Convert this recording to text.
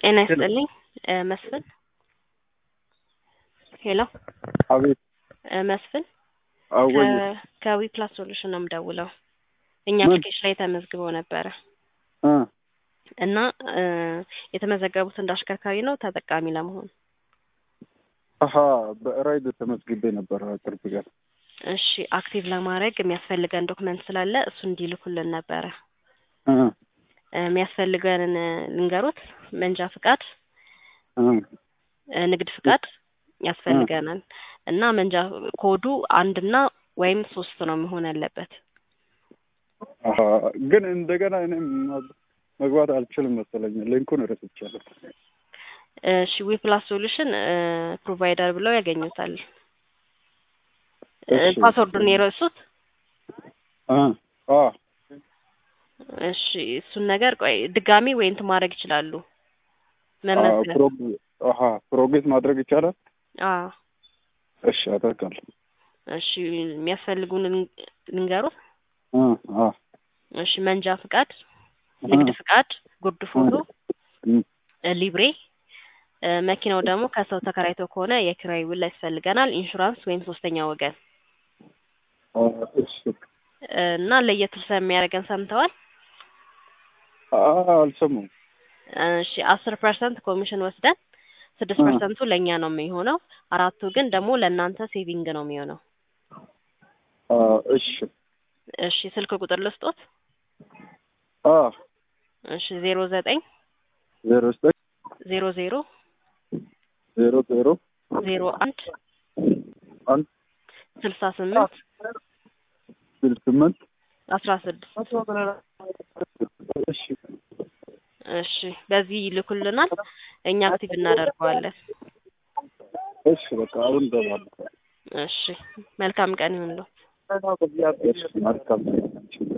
ጤና ይስጥልኝ እ መስፍን ሄሎ አቤት እ መስፍን አወይ ከዊ ፕላስ ሶሉሽን ነው የምደውለው። እኛ ምን? አፕሊኬሽን ላይ ተመዝግበው ነበረ እ እና እ የተመዘገቡት እንደ አሽከርካሪ ነው ተጠቃሚ ለመሆን አሀ በራይድ ተመዝግቤ ነበር ቅርብ ቀን። እሺ አክቲቭ ለማድረግ የሚያስፈልገን ዶክመንት ስላለ እሱ እንዲልኩልን ነበረ እ እ የሚያስፈልገንን እ ልንገሮት መንጃ ፍቃድ እ እ ንግድ ፍቃድ ያስፈልገናል እና መንጃ ኮዱ አንድና ወይም ሶስት ነው መሆን ያለበት አሀ ግን እንደገና እኔ መግባት አልችልም መሰለኝ ሊንኩን ረስቻለሁ። እሺ ዊ ፕላስ ሶሉሽን እ ፕሮቫይደር ብለው ያገኙታል እ እሺ። ፓስወርዱን የረሱት እ አ እሺ እሱን ነገር ቆይ ድጋሚ ወይ እንትን ማድረግ ይችላሉ መመዝገብ ፕሮግ- አሀ ፕሮግሬስ ማድረግ ይቻላል? አዎ እሺ አደርጋለሁ። እሺ የሚያስፈልጉን ልንገሩት እ አ እሺ መንጃ ፍቃድ ንግድ ፍቃድ ጉርድ ፎቶ እ እ ሊብሬ እ መኪናው ደግሞ ከሰው ተከራይቶ ከሆነ የኪራይ ውል ያስፈልገናል ኢንሹራንስ ወይም ሶስተኛ ወገን አ እሺ እ እና ለየት ስለሚያደርገን ሰምተዋል አ አልሰማሁም። እሺ አስር ፐርሰንት ኮሚሽን ወስደን ስድስት እ ፐርሰንቱ ለእኛ ነው የሚሆነው አራቱ ግን ደግሞ ለእናንተ ሴቪንግ ነው የሚሆነው አ እሺ እሺ ስልክ ቁጥር ልስጦት አ እሺ ዜሮ ዘጠኝ ዜሮ ዘጠኝ ዜሮ ዜሮ ዜሮ ዜሮ ዜሮ አንድ አንድ ስልሳ ስምንት ስልሳ ስምንት አስራ ስድስት እሺ እሺ በዚህ ይልኩልናል እኛ አክቲቭ እናደርገዋለን እሺ በቃ አሁን እገባለሁ። እሺ መልካም ቀን ይሁንልዎ እሺ መልካም